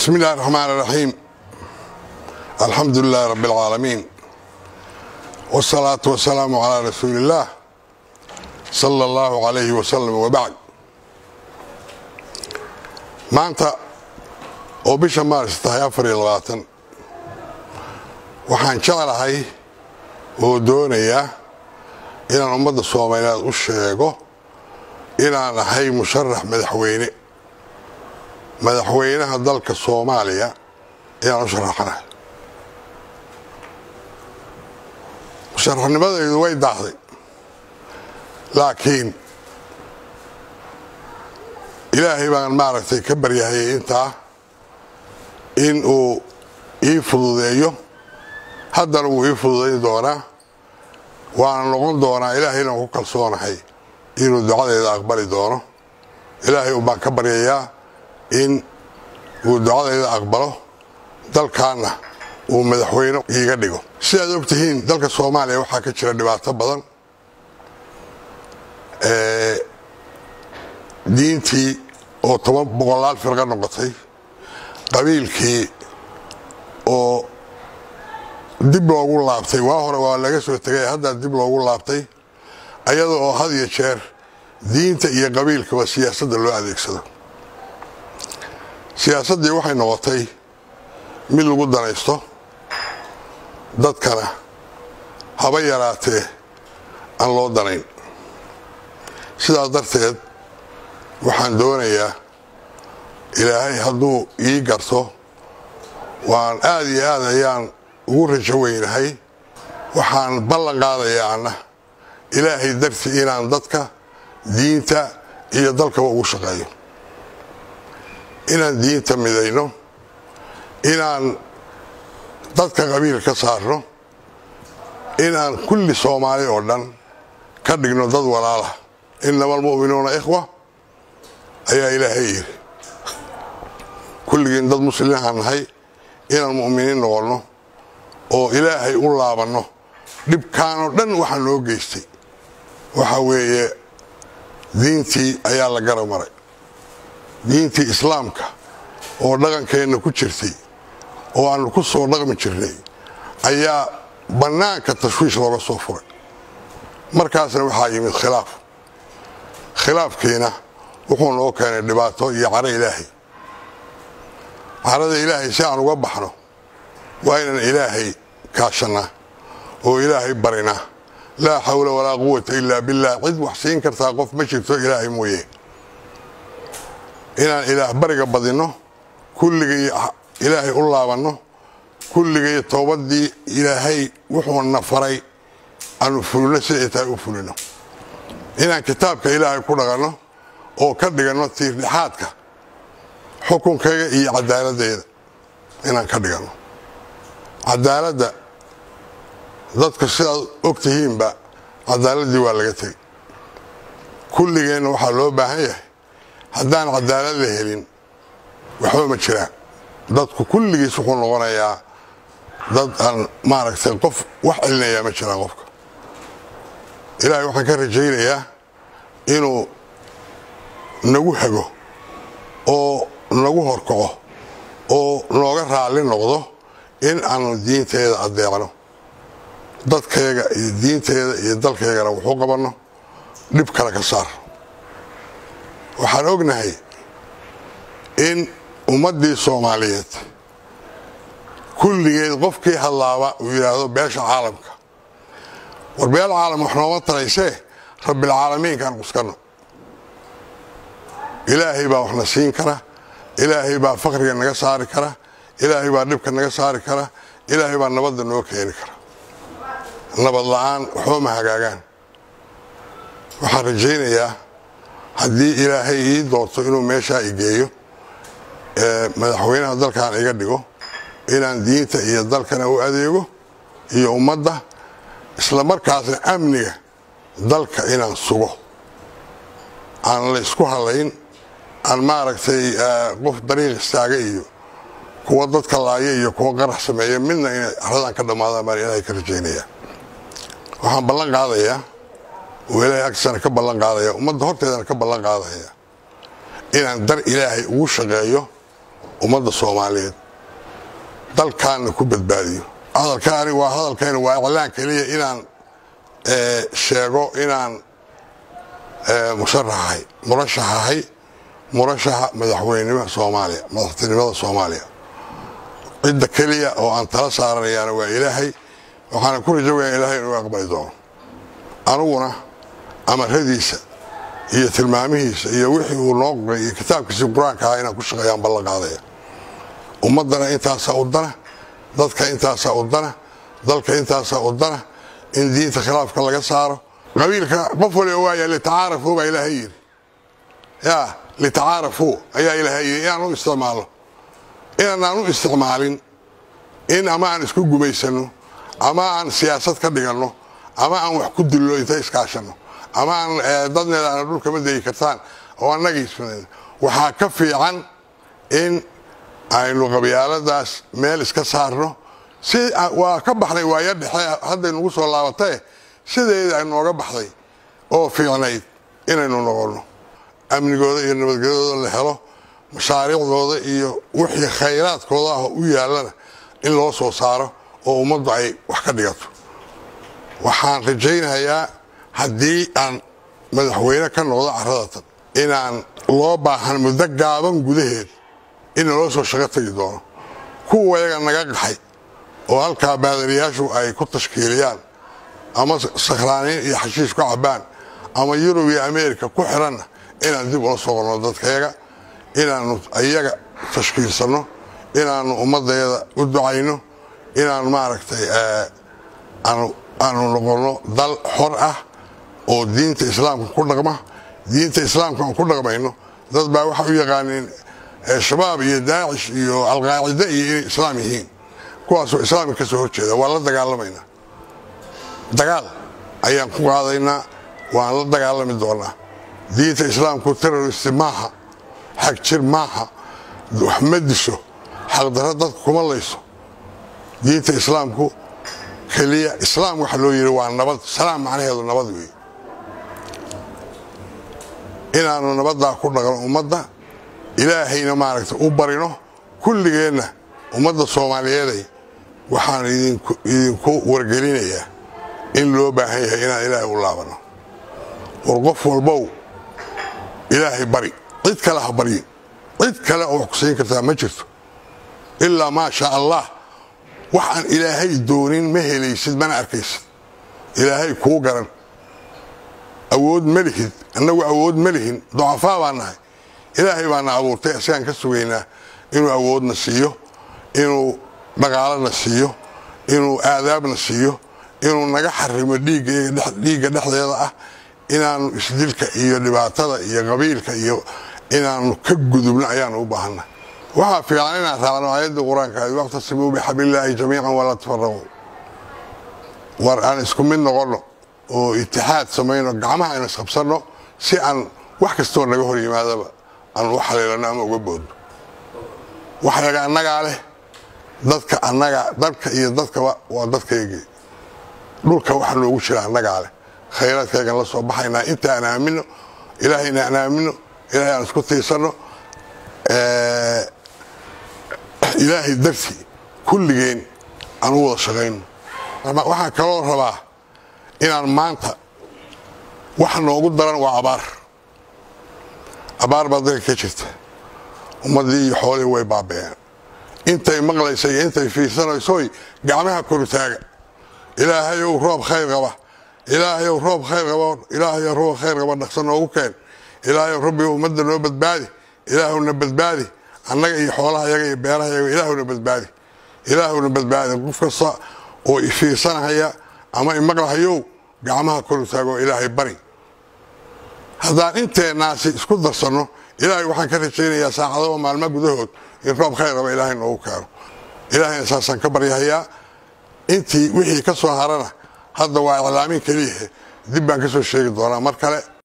بسم الله الرحمن الرحيم الحمد لله رب العالمين والصلاة والسلام على رسول الله صلى الله عليه وسلم وبعد maanta oo bisha maaris tahay afar iyo labaatan waxaan jeclahay oo doonayaa inaan ummadda soomaaliyeed u sheego inaan ahay musharax madaxweyne madaxweynaha dalka soomaaliya ayaan u sharaxanahay musharaxnimadaydu way daahday laakiin ilaahay baan maaragtay ka baryahayay intaa in uu ii fududeeyo haddana wuu ii fududayn doonaa waana noqon doonaa ilaahayna ku kalsoonahay inuu ducadeeda aqbali doono ilaahay baan ka baryayaa in uu ducadayda aqbalo dalkaanna uu madaxweyne iiga dhigo sidaad og tihiin dalka soomaaliya waxaa ka jira dhibaato badan diintii oo toban boqolaal firqo noqotay qabiilkii oo dib loogu laabtay waa hore waa laga soo tegay haddaa dib loogu laabtay ayada oo had iyo jeer diinta iyo qabiilkaba siyaasadda loo adeegsado siyaasaddii waxay noqotay mid lagu danaysto dadkana haba yaraatee aan loo danayn sidaas darteed waxaan doonayaa ilaahay hadduu ii garto waan aada iyo aad ayaan ugu rajo weynahay waxaan ballan qaadayaa anna ilaahay dartii inaan dadka diinta iyo dalkaba ugu shaqeeyo inaan diinta midayno inaan dadka qabiil ka saarno inaan kulli soomaali oo dhan ka dhigno dad walaala inama almu'minuuna ikhwa ayaa ilaahay yidhi kulligiin dad muslimihaan nahay inaan mu'miniin noqonno oo ilaahay u laabanno dhibkaanoo dhan waxaa noo geystay waxa weeye diintii ayaa la gara maray diintii islaamka oo dhaqankeenna ku jirtay oo aanu ku soo dhaqmi jirnay ayaa bannaanka tashwiish looga soo furay markaasna waxaa yimid khilaaf khilaafkiina wuxuu noo keenay dhibaato iyo caro ilaahay carada ilaahay si aan uga baxno waa inaan ilaahay kaashannaa oo ilaahay barinaa laa xawla walaa quwata ilaa billaah cid wax siin kartaa qof ma jirto ilaahay mooye inaan ilaah bariga badinno kulligay ilaahay u laabanno kulligay toobadii ilaahay wuxuuna faray aanu fulino siday tahay u fulino inaan kitaabka ilaahay ku dhaqanno oo ka dhiganno tiirdhexaadka xukunkayga iyo cadaaladdeeda inaan ka dhiganno cadaaladda dadka sidaad og tihiinba cadaaladdii waa laga tegey kulligeenna waxaa loo baahan yahay haddaan cadaalad la helin waxba ma jiraan dadku kulligiis wuxuu noqonayaa dad aan maaragtay qof wax celinayaa ma jiraan qofka ilaahay waxaan ka rajaynayaa inuu nagu hago oo nagu horkaco oo nooga raalli noqdo in aanu diinteeda addeecno dadkayga iyo diinteeda iyo dalkaygana wuxuu qabanno dhib kale ka saar waxaan ognahay in ummaddii soomaaliyeed kulligeed qofkii hadlaaba uu yidhaahdo beesha caalamka war beel caalam wax nooma taraysee rabbilcaalamiinkaan cuskanno ilaahay baa waxna siin kara ilaahay baa fakriga naga saari kara ilaahay baa dhibka naga saari kara ilaahay baa nabadda noo keeni kara nabad la'aan waxba ma hagaagaan waxaan rajaynayaa haddii ilaahay ii doorto inuu meeshaa igeeyo madaxweynaha dalkan iga dhigo inaan diinta iyo dalkana u adeego iyo ummadda isla markaasna amniga dalka inaan sugo aan la isku halayn aan maaragtay qof dariiq istaaga iyo kuwa dadka laaya iyo kuwa qarax sameeya midna inay aradan ka dhammaadaan baan ilaahay ka rajaynaya waxaan ballan qaadayaa oo ilaahay agtiisana ka ballan qaadaya ummadda horteedana ka ballan qaadaya inaan dar ilaahay ugu shaqeeyo ummadda soomaaliyeed dalkaanna ku badbaadiyo hadalkaani waa hadalkayna waa iclaan keliya inaan sheego inaan musharaxahay murashaxahay murashaxa madaxweynenima soomaaliya madaxtinimada soomaaliya cidda keliya oo aan tala saaranayaana waa ilaahay waxaana ku rajowaya ilahay inuu aqbali doono aniguna amaradiisa iyo tilmaamihiisa iyo wixii uu noo qoray iyo kitaabkiisii qur-aanka ahaa inaan ku shaqeeyaan ballan qaadaya ummaddana intaasaa u dana dadka intaasaa u dana dalka intaasaa u dana in diinta khilaafka laga saaro qabiilka qof waliba waaya litacaarafuu baa ilaahay yidhi ya litacaarafuu ayaa ilaahay yidhi inaan u isticmaalo inaanaan u isticmaalin in ama aan isku gumaysanno ama aan siyaasad ka dhiganno ama aan wax ku dillo inta iskaashanno ama aan dadneeda aana dhulka ma degi kartaan oo annagiisman waxaa ka fiican in aynu qabyaaladaas meel iska saarno si waa ka baxnay waaya dhexe hadday nagu soo laabatae sideeda ay nooga baxday oo fiicnayd inaynu noqonno amnigooda iyo nabadgelyadooda la helo mashaariicdooda iyo wixii khayraadkooda ah u yaallana in loo soo saaro oo ummaddu ay wax ka dhigato waxaan rajaynayaa haddii aan madaxweyne ka noqdo caradatan inaan loo baahan muddo gaaban gudaheed in naloo soo shaqo tegi doono kuwa yaga naga qaxay oo halkaa baadariyaashu ay ku tashkiiliyaan ama sakhraaniin iyo xashiish ku cabbaan ama yurub iyo ameerika ku xiranna inaan dib ula soqonno dadkayaga inaannu iyaga tashkiilsanno inaannu ummaddeeda u ducayno inaan maaragtay aanu noqonno dal xor ah oo diinta islaamka ku dhaqma diinta islaamka aan ku dhaqmayno dad baa waxa u yaqaaneen shabaab iyo daacish iyo alqaacide iyo inay islaam yihiin kuwaasoo islaamka ka soo horjeeda waan la dagaalamaynaa dagaal ayaan ku qaadaynaa waan la dagaalami doonaa diinta islaamku terroristi maaha xag jir maaha wax ma disho xaqdarro dadka kuma layso diinta islaamku keliya islaam waxa loo yidhi waa nabad salaam macnaheedu nabad weeye inaannu nabaddaa ku dhaqno ummadda ilaahayna maaragtay u barino kulligeenna ummadda soomaaliyeeday waxaan idinku wargelinayaa in loo baahan yahay inaan ilaahay u laabanno war qof walbow ilaahay bari cid kale ha baryin cid kale oo wax ku siin kartaa ma jirto ilaa maa shaa allah wax aan ilaahay doonin ma helaysid mana arkaysid ilaahay kuu garan awood ma lihid annagu awood ma lihin ducafaa baa nahay ilaahay baana abuurtay isagaan ka sugaynaa inuu awoodna siiyo inuu dhaqaalana siiyo inuu aadaabna siiyo inuu naga xarimo dhiigga dhexdeeda ah inaanu isdilka iyo dhibaatada iyo qabiilka iyo inaanu ka gudubno ayaanu u baahanna waxaa fiican inaan raacno aayaddii qur-aanka waqtasimuu bixablillaahi jamiican walaa tafaraquu war aan isku mid noqonno oo itixaad samayno gacmaha aynu isqabsanno si aan wax kastoo naga hor yimaadaba aan u xaliilano ama uga boodno waxyaga annagaa leh dadka annaga dadka iyo dadkaba waa dadkaygii dhulka waxa noogu jira annagaa leh khayraadkaygan la soo baxaynaa inta aan aamino ilaahayna aan aamino ilaahay aan isku tiirsanno ilaahay dartii kulligeen aan u wada shaqayno waxaan kaloo rabaa inaan maanta waxa noogu daran waa abaar abaar baa dalka ka jirta ummaddii iyo xoolihii way baaba'een intay maqlaysa iyo intay fiirsanaysoy gacmaha korutaaga ilaahayow roob khayr qaba ilaahayow roob khayr qaba ilaahayow roob khayr qaba dhaqso noogu keen ilaahayow rabbi ummadda noo badbaadi ilaahowna badbaadi annaga iyo xoolaha yaga iyo beeraha yaga ilaahowna badbaadi ilaahowna badbaadi qof kasta oo ifiirsanahaya ama imaqlahayow gacmaha korutaagoo ilaahay bari haddaan inteennaasi isku darsanno ilaahay waxaan ka rajaynayaa saacadaba maalmo gudahood in roob khayr qaba ilaahay noogu keeno ilaahayna saasaan ka baryahayaa intii wixii ka soo harana hadda waa iclaamin keliyahe dib baan ka soo sheegi doonaa mar kale